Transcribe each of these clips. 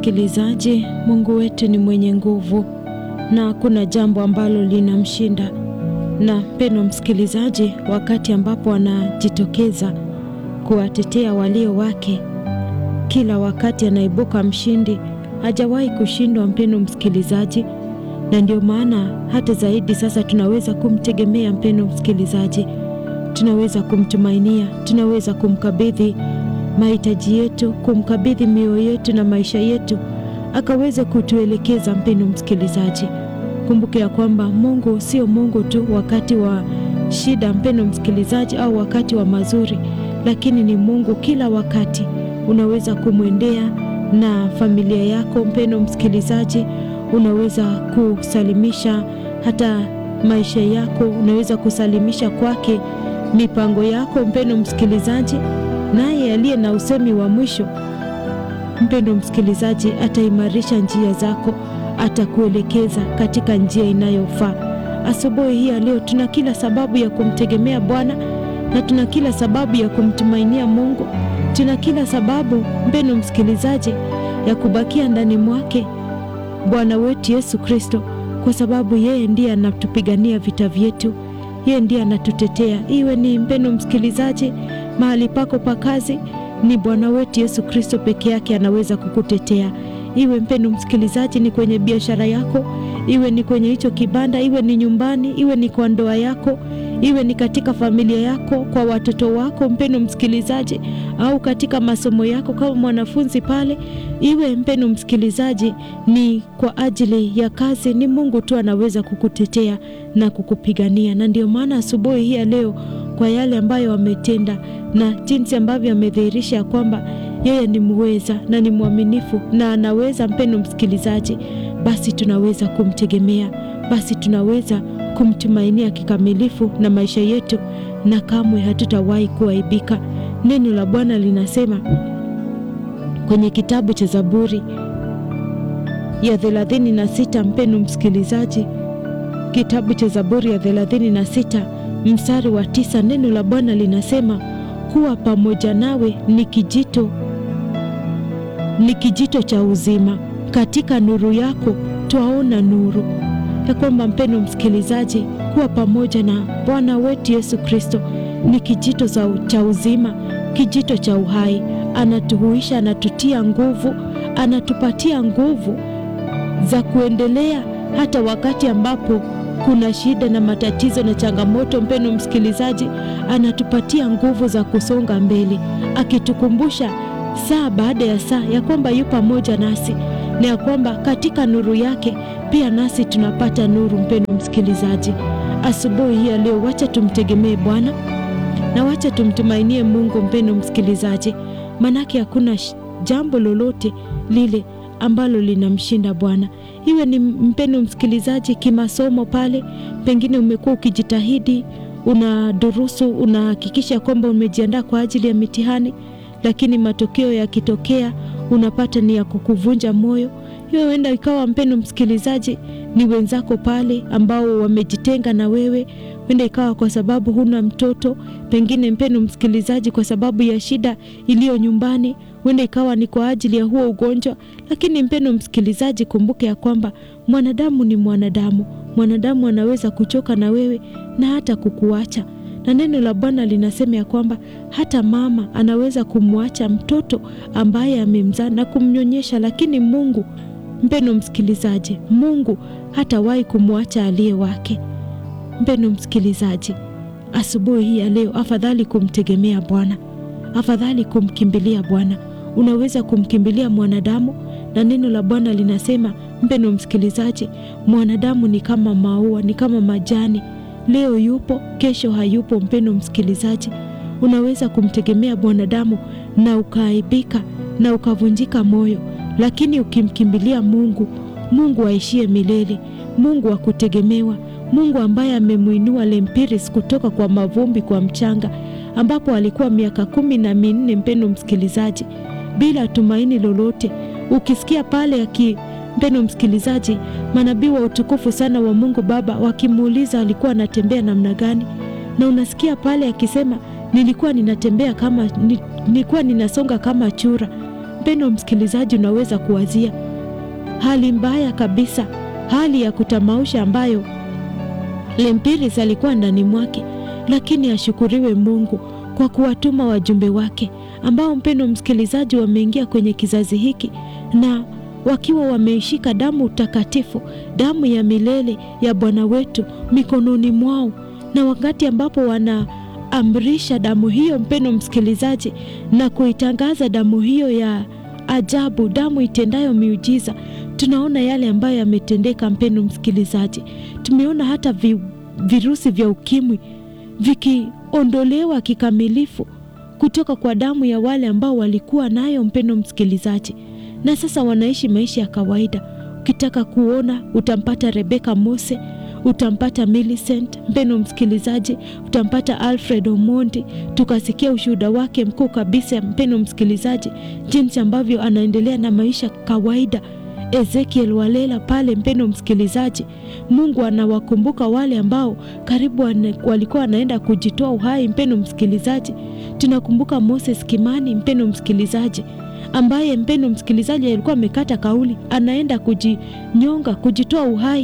Msikilizaji, Mungu wetu ni mwenye nguvu na hakuna jambo ambalo linamshinda. Na mpendwa msikilizaji, wakati ambapo anajitokeza kuwatetea walio wake, kila wakati anaibuka mshindi, hajawahi kushindwa, mpendwa msikilizaji. Na ndio maana hata zaidi sasa tunaweza kumtegemea, mpendwa msikilizaji, tunaweza kumtumainia, tunaweza kumkabidhi mahitaji yetu, kumkabidhi mioyo yetu na maisha yetu, akaweze kutuelekeza. Mpendwa msikilizaji, kumbuke ya kwamba Mungu sio Mungu tu wakati wa shida, mpendwa msikilizaji, au wakati wa mazuri, lakini ni Mungu kila wakati. Unaweza kumwendea na familia yako, mpendwa msikilizaji, unaweza kusalimisha hata maisha yako, unaweza kusalimisha kwake mipango yako, mpendwa msikilizaji naye aliye na usemi wa mwisho, mpendwa msikilizaji, ataimarisha njia zako, atakuelekeza katika njia inayofaa. Asubuhi hii ya leo tuna kila sababu ya kumtegemea Bwana na tuna kila sababu ya kumtumainia Mungu. Tuna kila sababu, mpendwa msikilizaji, ya kubakia ndani mwake Bwana wetu Yesu Kristo, kwa sababu yeye ndiye anatupigania vita vyetu, yeye ndiye anatutetea. Iwe ni mpendwa msikilizaji mahali pako pa kazi, ni Bwana wetu Yesu Kristo peke yake anaweza kukutetea. Iwe mpendo msikilizaji, ni kwenye biashara yako, iwe ni kwenye hicho kibanda, iwe ni nyumbani, iwe ni kwa ndoa yako, iwe ni katika familia yako, kwa watoto wako, mpendo msikilizaji, au katika masomo yako kama mwanafunzi pale, iwe mpendo msikilizaji, ni kwa ajili ya kazi, ni Mungu tu anaweza kukutetea na kukupigania. Na ndio maana asubuhi hii ya leo kwa yale ambayo ametenda na jinsi ambavyo amedhihirisha ya kwamba yeye ni muweza na ni mwaminifu na anaweza, mpendo msikilizaji, basi tunaweza kumtegemea, basi tunaweza kumtumainia kikamilifu na maisha yetu, na kamwe hatutawahi kuaibika. Neno la Bwana linasema kwenye kitabu cha Zaburi ya thelathini na sita, mpendo msikilizaji, kitabu cha Zaburi ya thelathini na sita mstari wa tisa, neno la Bwana linasema kuwa pamoja nawe ni kijito, ni kijito cha uzima, katika nuru yako twaona nuru. Ya kwamba mpendo msikilizaji, kuwa pamoja na Bwana wetu Yesu Kristo ni kijito cha uzima, kijito cha uhai. Anatuhuisha, anatutia nguvu, anatupatia nguvu za kuendelea hata wakati ambapo kuna shida na matatizo na changamoto. Mpendo msikilizaji, anatupatia nguvu za kusonga mbele, akitukumbusha saa baada ya saa ya kwamba yu pamoja nasi na ya kwamba katika nuru yake pia nasi tunapata nuru. Mpendo msikilizaji, asubuhi hii ya leo, wacha tumtegemee Bwana na wacha tumtumainie Mungu. Mpendo msikilizaji, manake hakuna jambo lolote lile ambalo linamshinda Bwana. Iwe ni mpendo msikilizaji, kimasomo pale, pengine umekuwa ukijitahidi, una durusu, unahakikisha kwamba umejiandaa kwa ajili ya mitihani, lakini matokeo yakitokea unapata ni ya kukuvunja moyo. Hiyo huenda ikawa mpendo msikilizaji, ni wenzako pale ambao wamejitenga na wewe, huenda ikawa kwa sababu huna mtoto, pengine mpendo msikilizaji, kwa sababu ya shida iliyo nyumbani huenda ikawa ni kwa ajili ya huo ugonjwa. Lakini mpendo msikilizaji, kumbuke ya kwamba mwanadamu ni mwanadamu. Mwanadamu anaweza kuchoka na wewe na hata kukuacha, na neno la Bwana linasema ya kwamba hata mama anaweza kumwacha mtoto ambaye amemzaa na kumnyonyesha, lakini Mungu, mpendo msikilizaji, Mungu hatawahi kumwacha aliye wake. Mpendo msikilizaji, asubuhi hii ya leo, afadhali kumtegemea Bwana, afadhali kumkimbilia Bwana. Unaweza kumkimbilia mwanadamu, na neno la Bwana linasema mpendo msikilizaji, mwanadamu ni kama maua, ni kama majani, leo yupo, kesho hayupo. Mpendo msikilizaji, unaweza kumtegemea mwanadamu na ukaaibika na ukavunjika moyo, lakini ukimkimbilia Mungu, Mungu aishie milele, Mungu wa kutegemewa, Mungu ambaye amemwinua Lempiris kutoka kwa mavumbi, kwa mchanga ambapo alikuwa miaka kumi na minne mpendo msikilizaji, bila tumaini lolote. Ukisikia pale aki mpendo msikilizaji, manabii wa utukufu sana wa Mungu Baba wakimuuliza alikuwa anatembea namna gani, na unasikia pale akisema nilikuwa ninatembea kama nilikuwa ninasonga kama chura, mpendo msikilizaji, unaweza kuwazia hali mbaya kabisa, hali ya kutamausha ambayo Lempiris alikuwa ndani mwake, lakini ashukuriwe Mungu kwa kuwatuma wajumbe wake ambao, mpendo msikilizaji, wameingia kwenye kizazi hiki na wakiwa wameishika damu takatifu, damu ya milele ya Bwana wetu mikononi mwao, na wakati ambapo wanaamrisha damu hiyo, mpendo msikilizaji, na kuitangaza damu hiyo ya ajabu, damu itendayo miujiza, tunaona yale ambayo yametendeka. Mpendo msikilizaji, tumeona hata vi, virusi vya ukimwi vikiondolewa kikamilifu kutoka kwa damu ya wale ambao walikuwa nayo, mpendo msikilizaji na sasa wanaishi maisha ya kawaida. Ukitaka kuona utampata Rebeka Mose, utampata Millicent, mpendo msikilizaji, utampata Alfred Omondi. Tukasikia ushuhuda wake mkuu kabisa, mpendo msikilizaji, jinsi ambavyo anaendelea na maisha kawaida. Ezekiel Walela pale, mpendo msikilizaji, Mungu anawakumbuka wale ambao karibu wane, walikuwa wanaenda kujitoa uhai. Mpendo msikilizaji, tunakumbuka Moses Kimani, mpendo msikilizaji ambaye mpendo msikilizaji alikuwa amekata kauli, anaenda kujinyonga, kujitoa uhai.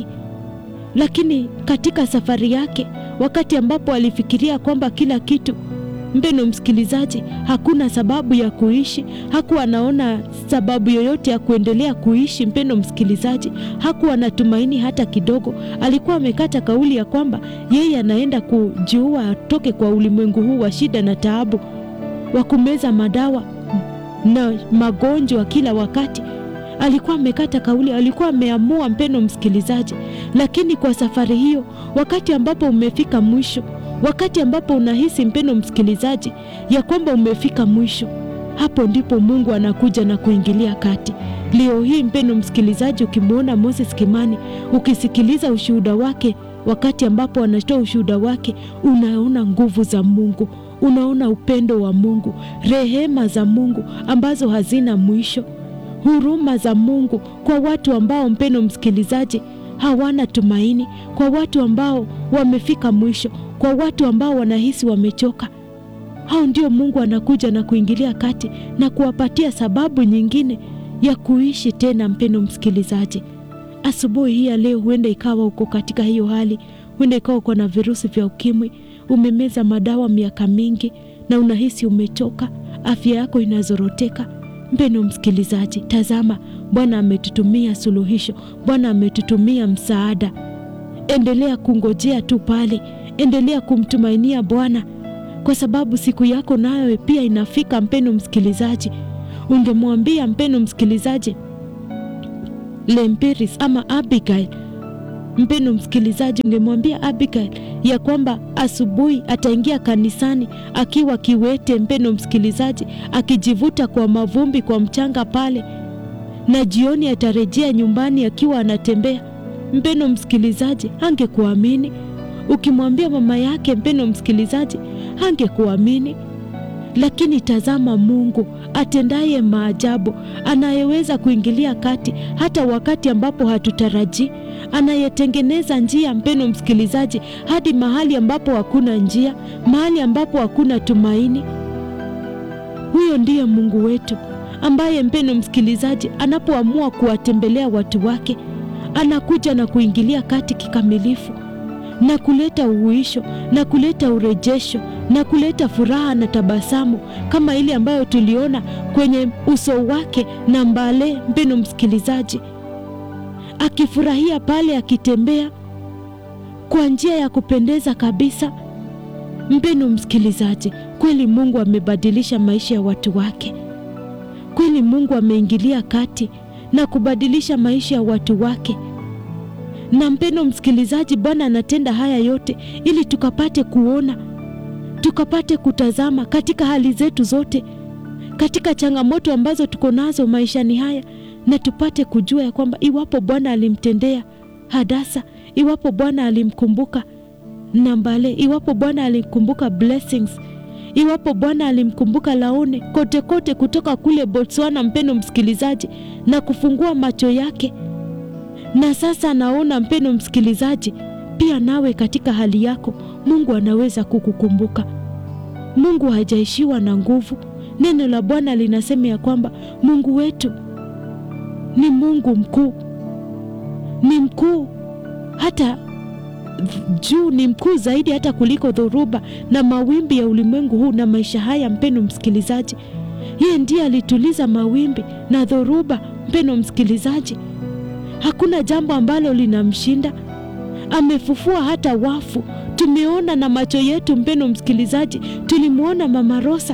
Lakini katika safari yake, wakati ambapo alifikiria kwamba kila kitu, mpendo msikilizaji, hakuna sababu ya kuishi, hakuwa anaona sababu yoyote ya kuendelea kuishi. Mpendo msikilizaji, hakuwa na tumaini hata kidogo. Alikuwa amekata kauli ya kwamba yeye anaenda kujiua, atoke kwa ulimwengu huu wa shida na taabu, wa kumeza madawa na magonjwa kila wakati. Alikuwa amekata kauli, alikuwa ameamua, mpendo msikilizaji. Lakini kwa safari hiyo, wakati ambapo umefika mwisho, wakati ambapo unahisi mpendo msikilizaji, ya kwamba umefika mwisho, hapo ndipo Mungu anakuja na kuingilia kati. Leo hii mpendo msikilizaji, ukimwona Moses Kimani, ukisikiliza ushuhuda wake, wakati ambapo anatoa ushuhuda wake, unaona nguvu za Mungu unaona upendo wa Mungu, rehema za Mungu ambazo hazina mwisho, huruma za Mungu kwa watu ambao, mpendo msikilizaji, hawana tumaini, kwa watu ambao wamefika mwisho, kwa watu ambao wanahisi wamechoka. Hao ndio Mungu anakuja na kuingilia kati na kuwapatia sababu nyingine ya kuishi tena. Mpendo msikilizaji, asubuhi hii ya leo, huenda ikawa uko katika hiyo hali, huenda ikawa uko na virusi vya ukimwi umemeza madawa miaka mingi na unahisi umechoka, afya yako inazoroteka. Mpendo msikilizaji, tazama, Bwana ametutumia suluhisho, Bwana ametutumia msaada. Endelea kungojea tu pale, endelea kumtumainia Bwana kwa sababu siku yako nayo pia inafika. Mpendo msikilizaji, ungemwambia mpendo msikilizaji Lempiris ama Abigail Mpendo msikilizaji, ungemwambia Abigail ya kwamba asubuhi ataingia kanisani akiwa kiwete, mpendo msikilizaji, akijivuta kwa mavumbi, kwa mchanga pale, na jioni atarejea nyumbani akiwa anatembea. Mpendo msikilizaji, hangekuamini. Ukimwambia mama yake, mpendo msikilizaji, hangekuamini. Lakini tazama, Mungu atendaye maajabu, anayeweza kuingilia kati hata wakati ambapo hatutarajii, anayetengeneza njia, mpendo msikilizaji, hadi mahali ambapo hakuna njia, mahali ambapo hakuna tumaini. Huyo ndiye Mungu wetu ambaye, mpendo msikilizaji, anapoamua kuwatembelea watu wake, anakuja na kuingilia kati kikamilifu na kuleta uhuisho na kuleta urejesho na kuleta furaha na tabasamu kama ile ambayo tuliona kwenye uso wake na Mbale, mpendo msikilizaji, akifurahia pale, akitembea kwa njia ya kupendeza kabisa. Mpendo msikilizaji, kweli Mungu amebadilisha maisha ya watu wake. Kweli Mungu ameingilia kati na kubadilisha maisha ya watu wake na mpendo msikilizaji, Bwana anatenda haya yote ili tukapate kuona, tukapate kutazama katika hali zetu zote, katika changamoto ambazo tuko nazo maishani haya, na tupate kujua ya kwamba iwapo Bwana alimtendea Hadasa, iwapo Bwana alimkumbuka Nambale, iwapo Bwana alimkumbuka Blessings, iwapo Bwana alimkumbuka Laone, kote kote kutoka kule Botswana, mpendo msikilizaji, na kufungua macho yake na sasa naona mpendo msikilizaji, pia nawe katika hali yako Mungu anaweza kukukumbuka. Mungu hajaishiwa na nguvu Neno la Bwana linasema ya kwamba Mungu wetu ni Mungu mkuu, ni mkuu hata juu, ni mkuu zaidi hata kuliko dhoruba na mawimbi ya ulimwengu huu na maisha haya. Mpendo msikilizaji, yeye ndiye alituliza mawimbi na dhoruba. Mpendo msikilizaji, hakuna jambo ambalo linamshinda. Amefufua hata wafu, tumeona na macho yetu. Mpendo msikilizaji, tulimwona Mama Rosa.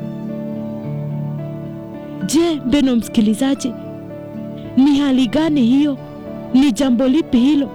Je, mpendo msikilizaji, ni hali gani hiyo? Ni jambo lipi hilo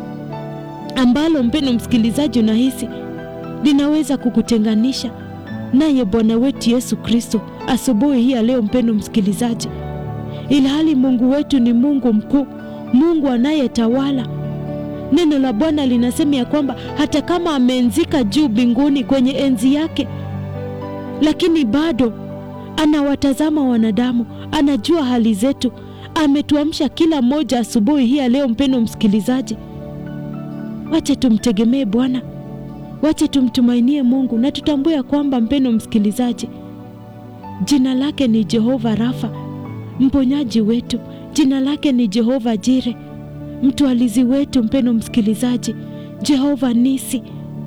ambalo mpendo msikilizaji unahisi linaweza kukutenganisha naye Bwana wetu Yesu Kristo asubuhi hii ya leo, mpendo msikilizaji, ilhali Mungu wetu ni Mungu mkuu, Mungu anayetawala. Neno la Bwana linasema ya kwamba hata kama ameenzika juu mbinguni kwenye enzi yake, lakini bado anawatazama wanadamu, anajua hali zetu. Ametuamsha kila mmoja asubuhi hii ya leo, mpendo msikilizaji, wache tumtegemee Bwana, wache tumtumainie Mungu na tutambue ya kwamba mpendo msikilizaji, jina lake ni Jehova Rafa, mponyaji wetu. Jina lake ni Jehova Jire, mtwalizi wetu. Mpendo msikilizaji, Jehova Nisi,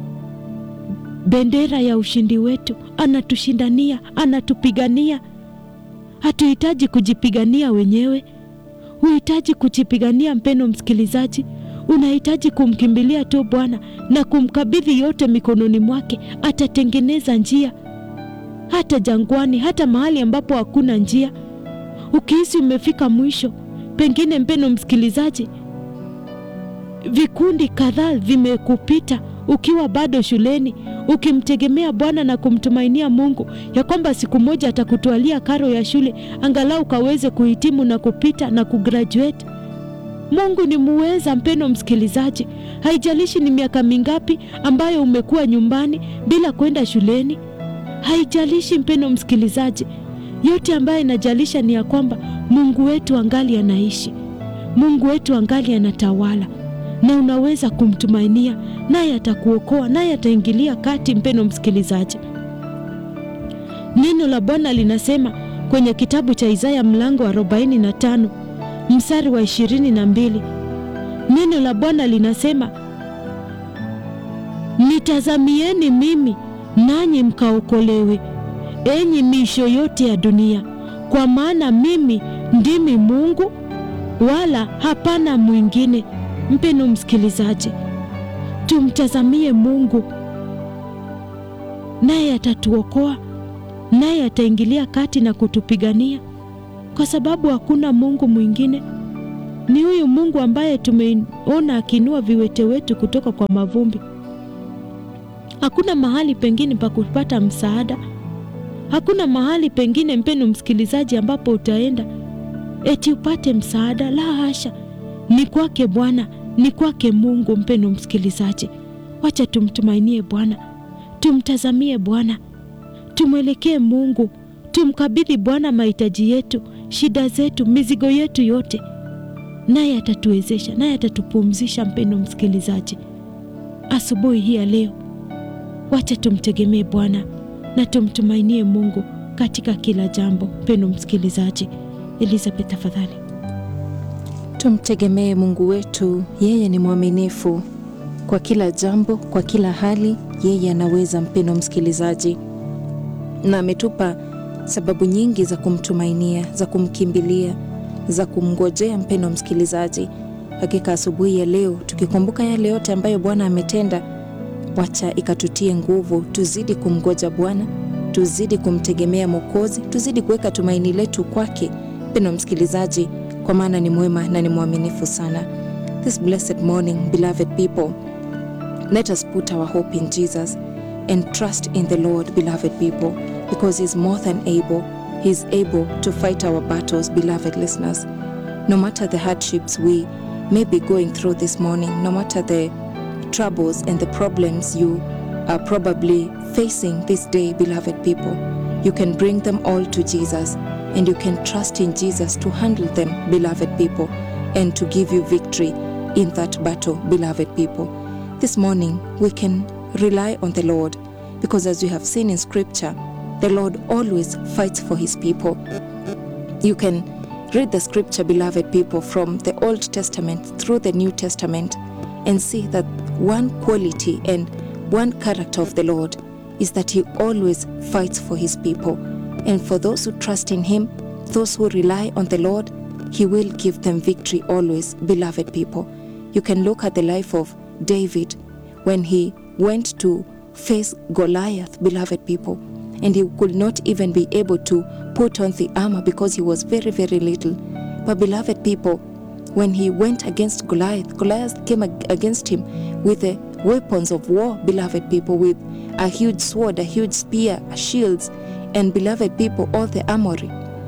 bendera ya ushindi wetu. Anatushindania, anatupigania. Hatuhitaji kujipigania wenyewe, huhitaji kujipigania. Mpendo msikilizaji, unahitaji kumkimbilia tu Bwana na kumkabidhi yote mikononi mwake. Atatengeneza njia hata jangwani, hata mahali ambapo hakuna njia. Ukihisi umefika mwisho, pengine mpendo msikilizaji, vikundi kadhaa vimekupita ukiwa bado shuleni, ukimtegemea Bwana na kumtumainia Mungu ya kwamba siku moja atakutwalia karo ya shule, angalau kaweze kuhitimu na kupita na kugraduate. Mungu ni muweza, mpendo msikilizaji. Haijalishi ni miaka mingapi ambayo umekuwa nyumbani bila kwenda shuleni, haijalishi mpendo msikilizaji. Yote ambayo inajalisha ni ya kwamba Mungu wetu angali anaishi, Mungu wetu angali anatawala, na unaweza kumtumainia, naye atakuokoa, naye ataingilia kati. Mpendo msikilizaji, neno la Bwana linasema kwenye kitabu cha Isaya mlango wa 45 mstari wa ishirini na mbili neno la Bwana linasema, nitazamieni mimi nanyi mkaokolewe, enyi miisho yote ya dunia, kwa maana mimi ndimi Mungu wala hapana mwingine. Mpendo msikilizaji, tumtazamie Mungu, naye atatuokoa, naye ataingilia kati na kutupigania kwa sababu hakuna Mungu mwingine. Ni huyu Mungu ambaye tumeona akiinua viwete wetu kutoka kwa mavumbi. Hakuna mahali pengine pa kupata msaada, hakuna mahali pengine, mpendo msikilizaji, ambapo utaenda eti upate msaada. La hasha, ni kwake Bwana, ni kwake Mungu. Mpendo msikilizaji, wacha tumtumainie Bwana, tumtazamie Bwana, tumwelekee Mungu, tumkabidhi Bwana mahitaji yetu shida zetu, mizigo yetu yote, naye atatuwezesha, naye atatupumzisha. Mpendo msikilizaji, asubuhi hii ya leo, wacha tumtegemee Bwana na tumtumainie Mungu katika kila jambo. Mpendo msikilizaji, Elizabeth, tafadhali. Tumtegemee Mungu wetu, yeye ni mwaminifu kwa kila jambo, kwa kila hali, yeye anaweza. Mpendo msikilizaji, na ametupa sababu nyingi za kumtumainia, za kumkimbilia, za kumngojea. Mpendo msikilizaji, hakika asubuhi ya leo tukikumbuka yale yote ambayo Bwana ametenda, wacha ikatutie nguvu, tuzidi kumgoja Bwana, tuzidi kumtegemea Mwokozi, tuzidi kuweka tumaini letu kwake. Mpendo msikilizaji, kwa maana ni mwema na ni mwaminifu sana. This blessed morning, beloved people, let us put our hope in Jesus and trust in the Lord, beloved people because he's more than able. He's able to fight our battles, beloved listeners. No matter the hardships we may be going through this morning, no matter the troubles and the problems you are probably facing this day, beloved people, you can bring them all to Jesus and you can trust in Jesus to handle them, beloved people, and to give you victory in that battle, beloved people. This morning, we can rely on the Lord because, as we have seen in Scripture, the Lord always fights for his people. You can read the scripture, beloved people, from the Old Testament through the New Testament and see that one quality and one character of the Lord is that he always fights for his people. And for those who trust in him, those who rely on the Lord, he will give them victory always, beloved people. You can look at the life of David when he went to face Goliath, beloved people, and he could not even be able to put on the armor because he was very, very little. But, beloved people, when he went against Goliath, Goliath came ag- against him with the weapons of war, beloved people, with a huge sword, a huge spear, a shields, and beloved people, all the armory.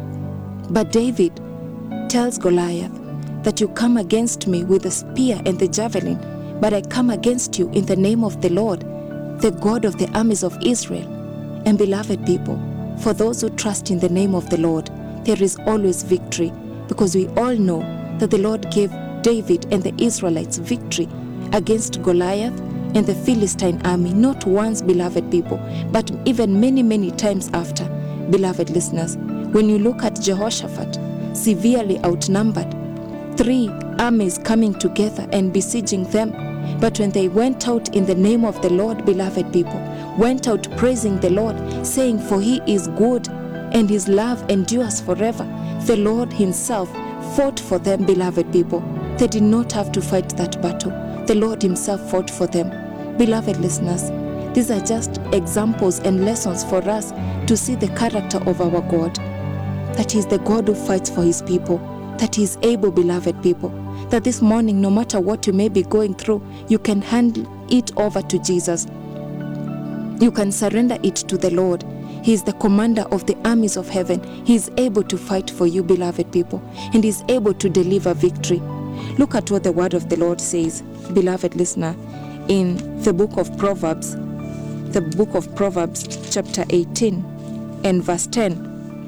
But David tells Goliath that you come against me with the spear and the javelin, but I come against you in the name of the Lord, the God of the armies of Israel. And beloved people, for those who trust in the name of the Lord, there is always victory because we all know that the Lord gave David and the Israelites victory against Goliath and the Philistine army, not once, beloved people, but even many, many times after. Beloved listeners, when you look at Jehoshaphat, severely outnumbered, three armies coming together and besieging them. But when they went out in the name of the Lord, beloved people, went out praising the Lord, saying, For he is good and his love endures forever, the Lord himself fought for them, beloved people. They did not have to fight that battle. The Lord himself fought for them. Beloved listeners, these are just examples and lessons for us to see the character of our God. That He is the God who fights for his people, that He is able, beloved people. That this morning, no matter what you may be going through, you can hand it over to Jesus. You can surrender it to the Lord. He is the commander of the armies of heaven. He is able to fight for you, beloved people, and is able to deliver victory. Look at what the word of the Lord says, beloved listener, in the book of Proverbs, the book of Proverbs, chapter 18 and verse 10.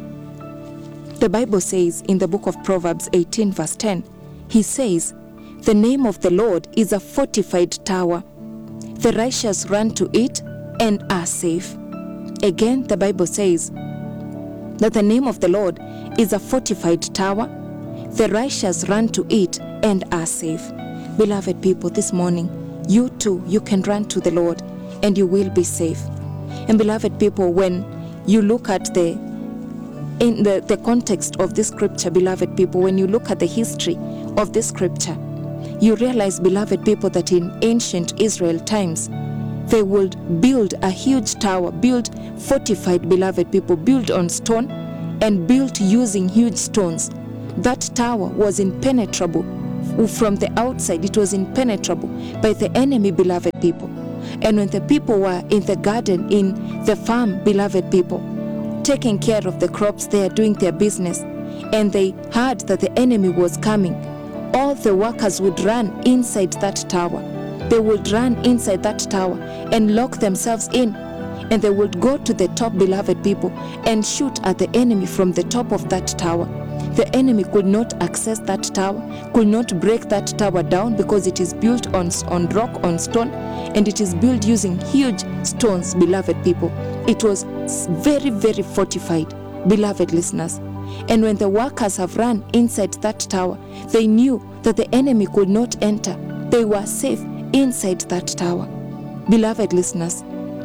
The Bible says in the book of Proverbs 18, verse 10, He says, The name of the Lord is a fortified tower. The righteous run to it and are safe. Again, the Bible says that the name of the Lord is a fortified tower. The righteous run to it and are safe. Beloved people, this morning, you too, you can run to the Lord and you will be safe. And beloved people, when you look at the in the, the context of this scripture, beloved people, when you look at the history of this scripture, you realize, beloved people, that in ancient Israel times, they would build a huge tower, build fortified, beloved people, built on stone and built using huge stones. That tower was impenetrable from the outside, it was impenetrable by the enemy, beloved people. And when the people were in the garden, in the farm, beloved people, taking care of the crops there, doing their business, and they heard that the enemy was coming, all the workers would run inside that tower. They would run inside that tower and lock themselves in. And they would go to the top, beloved people, and shoot at the enemy from the top of that tower. The enemy could not access that tower, could not break that tower down because it is built on, on rock, on stone, and it is built using huge stones, beloved people. It was very, very fortified, beloved listeners. And when the workers have run inside that tower, they knew that the enemy could not enter. They were safe inside that tower. Beloved listeners,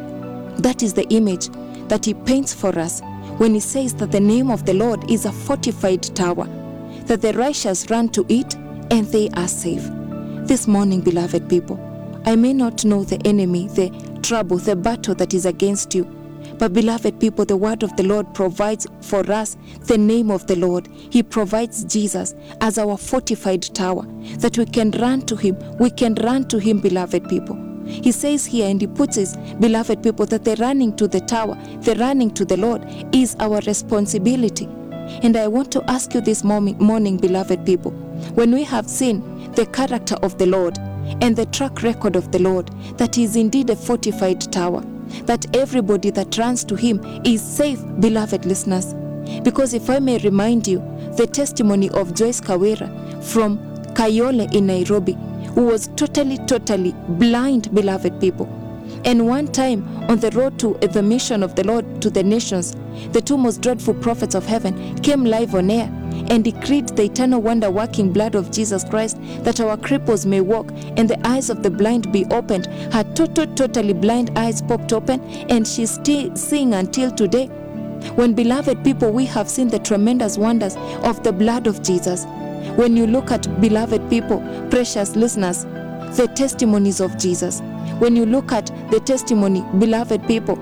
that is the image that he paints for us when he says that the name of the Lord is a fortified tower, that the righteous run to it and they are safe. This morning, beloved people, I may not know the enemy, the trouble, the battle that is against you. But, beloved people, the word of the Lord provides for us the name of the Lord. He provides Jesus as our fortified tower that we can run to Him. We can run to Him, beloved people. He says here, and He puts His beloved people that the running to the tower, the running to the Lord, is our responsibility. And I want to ask you this morning, morning, beloved people, when we have seen the character of the Lord and the track record of the Lord, that He is indeed a fortified tower that everybody that runs to him is safe, beloved listeners. Because if I may remind you, the testimony of Joyce Kawera from Kayole in Nairobi, who was totally, totally blind, beloved people. And one time on the road to the mission of the Lord to the nations, the two most dreadful prophets of heaven came live on air and decreed the eternal wonder working blood of Jesus Christ that our cripples may walk and the eyes of the blind be opened. Her total, totally blind eyes popped open and she's still seeing until today. When beloved people, we have seen the tremendous wonders of the blood of Jesus. When you look at beloved people, precious listeners, the testimonies of Jesus. When you look at the testimony, beloved people,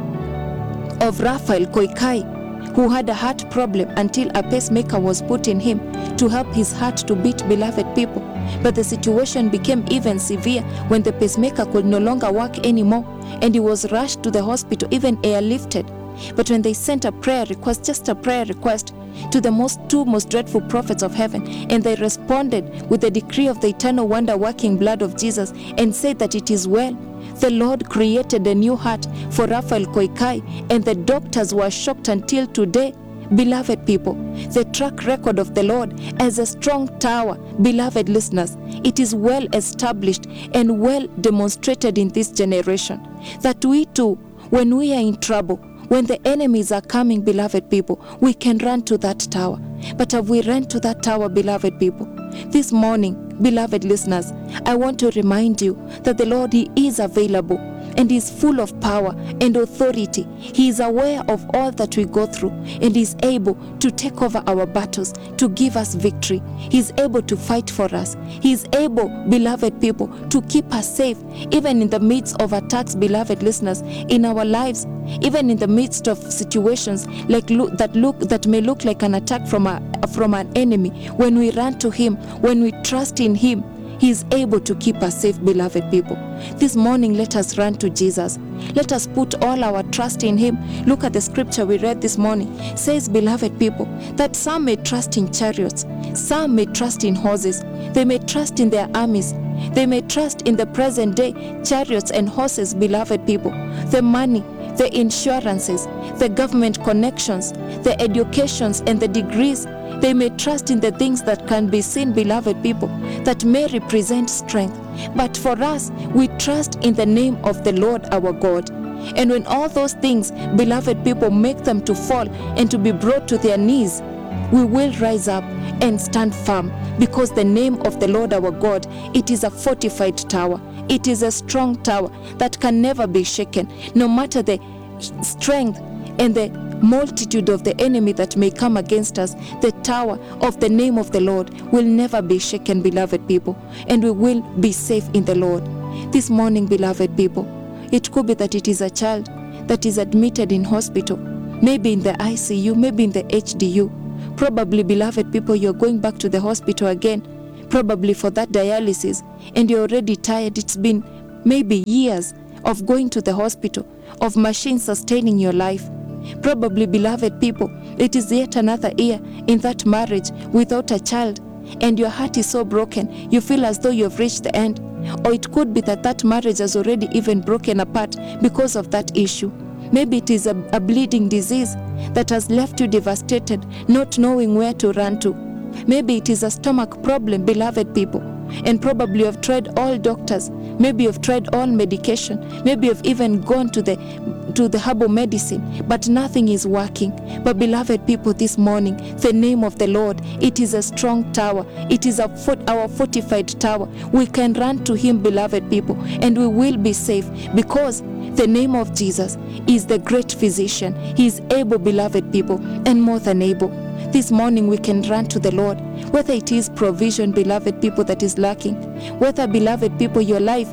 of Raphael Koikai, who had a heart problem until a pacemaker was put in him to help his heart to beat beloved people. But the situation became even severe when the pacemaker could no longer work anymore and he was rushed to the hospital, even airlifted. But when they sent a prayer request, just a prayer request, to the most two most dreadful prophets of heaven, and they responded with the decree of the eternal wonder working blood of Jesus and said that it is well. The Lord created a new heart for Raphael Koikai, and the doctors were shocked until today. Beloved people, the track record of the Lord as a strong tower, beloved listeners, it is well established and well demonstrated in this generation that we too, when we are in trouble, when the enemies are coming, beloved people, we can run to that tower. But have we run to that tower, beloved people? This morning, beloved listeners, I want to remind you that the Lord, He is available and is full of power and authority. He is aware of all that we go through and is able to take over our battles, to give us victory. He is able to fight for us. He is able, beloved people, to keep us safe, even in the midst of attacks, beloved listeners, in our lives, even in the midst of situations like look, that look that may look like an attack from a, from an enemy. When we run to Him, when we trust in Him, he is able to keep us safe, beloved people. This morning, let us run to Jesus. Let us put all our trust in Him. Look at the scripture we read this morning. It says, beloved people, that some may trust in chariots, some may trust in horses, they may trust in their armies, they may trust in the present day chariots and horses, beloved people, the money, the insurances, the government connections, the educations, and the degrees they may trust in the things that can be seen, beloved people, that may represent strength. But for us, we trust in the name of the Lord our God. And when all those things, beloved people, make them to fall and to be brought to their knees, we will rise up and stand firm because the name of the Lord our God, it is a fortified tower. It is a strong tower that can never be shaken, no matter the strength and the multitude of the enemy that may come against us, the tower of the name of the Lord will never be shaken, beloved people, and we will be safe in the Lord. This morning, beloved people, it could be that it is a child that is admitted in hospital, maybe in the ICU, maybe in the HDU. Probably, beloved people, you're going back to the hospital again, probably for that dialysis, and you're already tired. It's been maybe years of going to the hospital, of machines sustaining your life. Probably, beloved people, it is yet another year in that marriage without a child, and your heart is so broken, you feel as though you have reached the end. Or it could be that that marriage has already even broken apart because of that issue. Maybe it is a, a bleeding disease that has left you devastated, not knowing where to run to. Maybe it is a stomach problem, beloved people, and probably you have tried all doctors. Maybe you've tried all medication. Maybe you've even gone to the to the herbal medicine, but nothing is working. But beloved people, this morning, the name of the Lord, it is a strong tower. It is a fort, our fortified tower. We can run to Him, beloved people, and we will be safe because the name of Jesus is the great physician. He is able, beloved people, and more than able. This morning we can run to the Lord, whether it is provision, beloved people, that is lacking, whether, beloved people, your life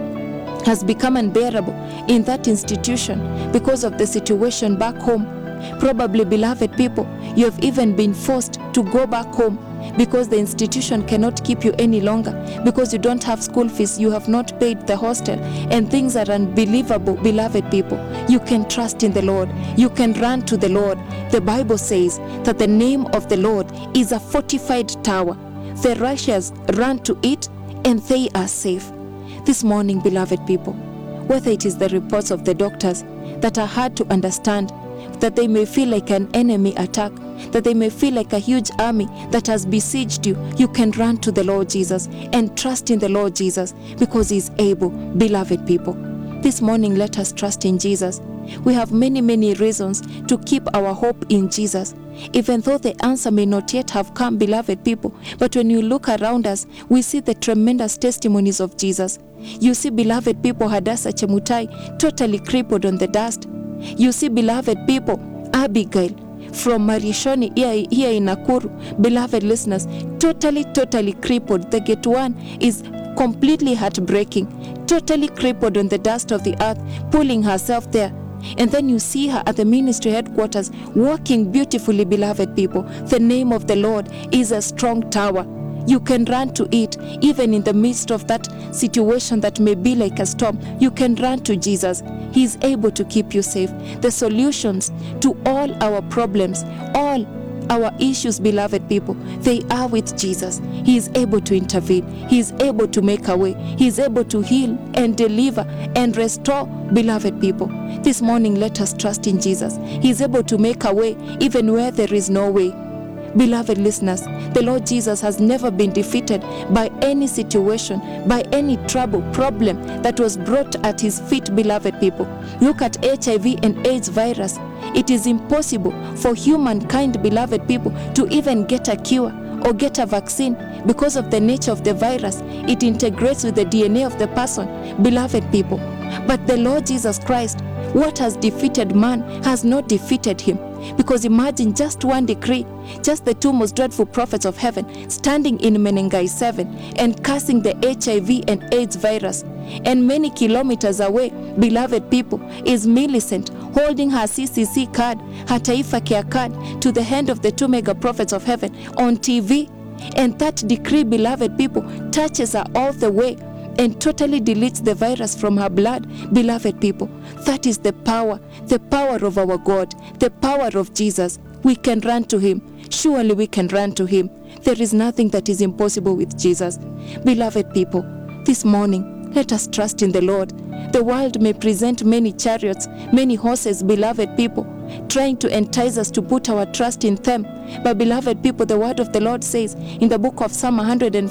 has become unbearable in that institution because of the situation back home. Probably, beloved people, you have even been forced to go back home because the institution cannot keep you any longer because you don't have school fees, you have not paid the hostel, and things are unbelievable, beloved people. You can trust in the Lord, you can run to the Lord. The Bible says that the name of the Lord is a fortified tower. The righteous run to it and they are safe. This morning, beloved people, whether it is the reports of the doctors that are hard to understand, that they may feel like an enemy attack, that they may feel like a huge army that has besieged you, you can run to the Lord Jesus and trust in the Lord Jesus because He is able, beloved people. This morning, let us trust in Jesus. We have many, many reasons to keep our hope in Jesus. Even though the answer may not yet have come, beloved people, but when you look around us, we see the tremendous testimonies of Jesus. You see, beloved people, Hadassah Chemutai totally crippled on the dust. You see, beloved people, Abigail from Marishoni here, here in Nakuru, beloved listeners, totally, totally crippled. The gate one is completely heartbreaking, totally crippled on the dust of the earth, pulling herself there. And then you see her at the ministry headquarters, walking beautifully, beloved people. The name of the Lord is a strong tower. You can run to it, even in the midst of that situation that may be like a storm. You can run to Jesus. He is able to keep you safe. The solutions to all our problems, all our issues, beloved people, they are with Jesus. He is able to intervene. He is able to make a way. He is able to heal and deliver and restore, beloved people. This morning, let us trust in Jesus. He is able to make a way even where there is no way. Beloved listeners, the Lord Jesus has never been defeated by any situation, by any trouble, problem that was brought at his feet, beloved people. Look at HIV and AIDS virus. It is impossible for humankind, beloved people, to even get a cure or get a vaccine because of the nature of the virus. It integrates with the DNA of the person, beloved people. But the Lord Jesus Christ, what has defeated man has not defeated him. Because imagine just one decree, just the two most dreadful prophets of heaven standing in Menengai 7 and cursing the HIV and AIDS virus. And many kilometers away, beloved people, is Millicent holding her CCC card, her Taifa Care card, to the hand of the two mega prophets of heaven on TV. And that decree, beloved people, touches her all the way and totally deletes the virus from her blood, beloved people. That is the power, the power of our God, the power of Jesus. We can run to Him. Surely we can run to Him. There is nothing that is impossible with Jesus. Beloved people, this morning, let us trust in the Lord. The world may present many chariots, many horses, beloved people, trying to entice us to put our trust in them. But, beloved people, the word of the Lord says in the book of Psalm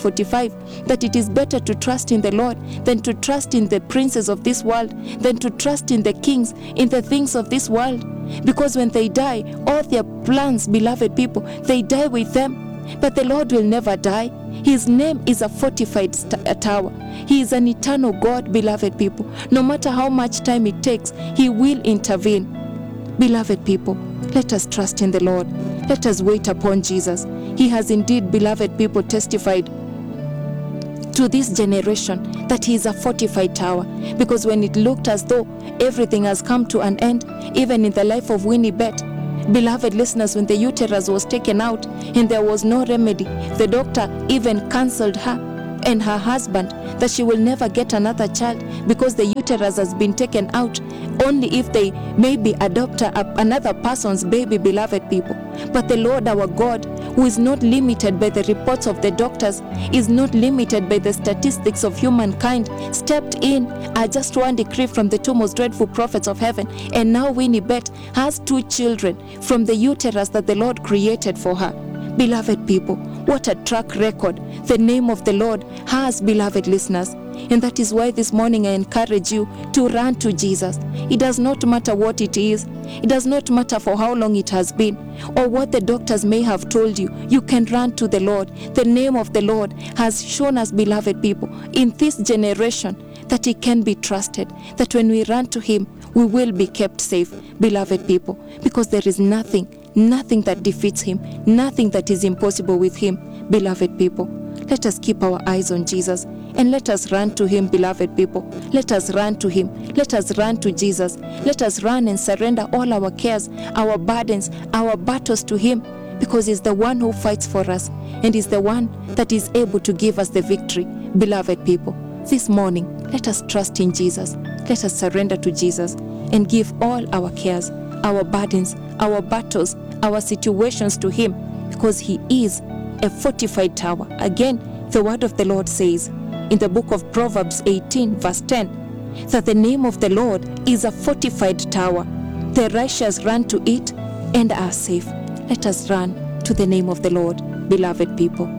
145 that it is better to trust in the Lord than to trust in the princes of this world, than to trust in the kings, in the things of this world. Because when they die, all their plans, beloved people, they die with them. But the Lord will never die. His name is a fortified st- a tower. He is an eternal God, beloved people. No matter how much time it takes, He will intervene. Beloved people, let us trust in the Lord. Let us wait upon Jesus. He has indeed, beloved people, testified to this generation that he is a fortified tower. Because when it looked as though everything has come to an end, even in the life of Winnie Bett, beloved listeners, when the uterus was taken out and there was no remedy, the doctor even cancelled her and her husband that she will never get another child because the uterus has been taken out only if they maybe adopt a, another person's baby beloved people but the lord our god who is not limited by the reports of the doctors is not limited by the statistics of humankind stepped in i just one decree from the two most dreadful prophets of heaven and now winnie bet has two children from the uterus that the lord created for her beloved people what a track record the name of the Lord has, beloved listeners. And that is why this morning I encourage you to run to Jesus. It does not matter what it is, it does not matter for how long it has been, or what the doctors may have told you. You can run to the Lord. The name of the Lord has shown us, beloved people, in this generation that He can be trusted, that when we run to Him, we will be kept safe, beloved people, because there is nothing nothing that defeats him, nothing that is impossible with him, beloved people. Let us keep our eyes on Jesus and let us run to him, beloved people. Let us run to him. Let us run to Jesus. Let us run and surrender all our cares, our burdens, our battles to him because he's the one who fights for us and is the one that is able to give us the victory, beloved people. This morning, let us trust in Jesus. Let us surrender to Jesus and give all our cares, our burdens, our battles, our situations to Him because He is a fortified tower. Again, the word of the Lord says in the book of Proverbs 18, verse 10, that the name of the Lord is a fortified tower. The righteous run to it and are safe. Let us run to the name of the Lord, beloved people.